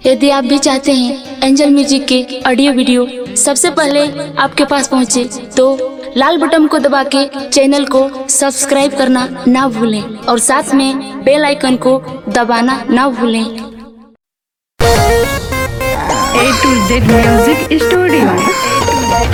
यदि आप भी चाहते हैं एंजल म्यूजिक के ऑडियो वीडियो सबसे पहले आपके पास पहुंचे तो लाल बटन को दबा के चैनल को सब्सक्राइब करना ना भूलें और साथ में बेल आइकन को दबाना ना भूलें A to Z Music Studio.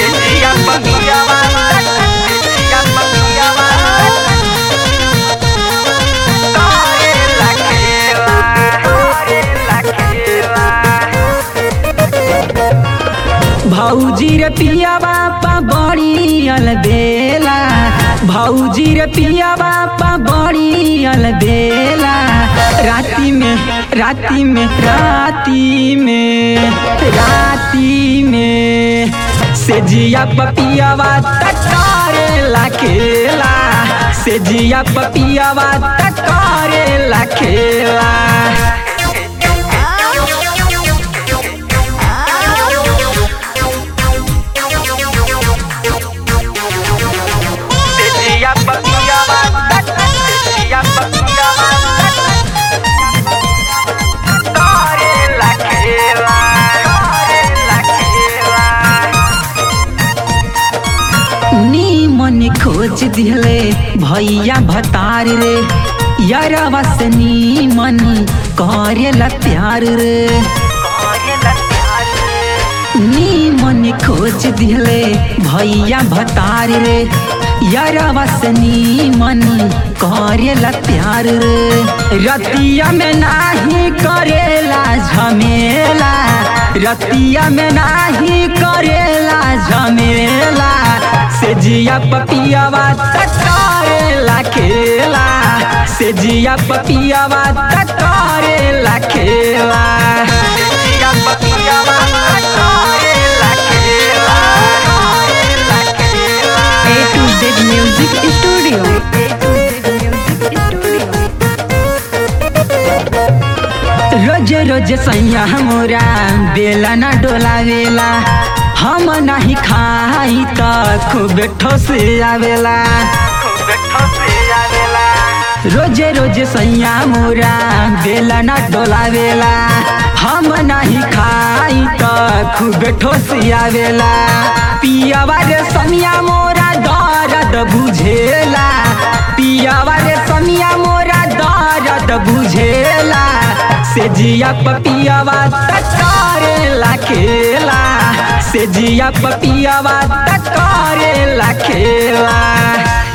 भौजी रे पिया बापा बड़ी अलबेला भौजी रे पिया बापा बड़ी अलबेला राती में राती में राती में राती में से जिया पपियावा तकारे लखेला से जिया पपियावा तकारे लखेला नीमन खोज दिले भैया भतार रे यारवा से नीमन करेला प्यार रे नीमन खोज दिले भैया भतार रे यारवा से नीमन करेला प्यार रे रतिया में नाही करेला झमेला रतिया में नाही करेला झमेला से जिया पपियावा तकारेला खेला से जिया पपियावा तकारेला खेला जिया पपियावा तकारेला खेला A to Z Music Studio. A to Z Music Studio. रोज रोज सैया मोरा बेला न डोलावेला हम नाही खाई त खूब ठोस आवेला रोज रोज सैया मोरा बेला न डोलावेला हम नाही खाई त खूब ठोस आवेला पियावा रे समिया मोरा दर्द बुझेला पियावा रे समिया मोरा दर्द बुझेला से जिया पपियावा तकारे लखेला से जिया पपियावा तकारे लखेला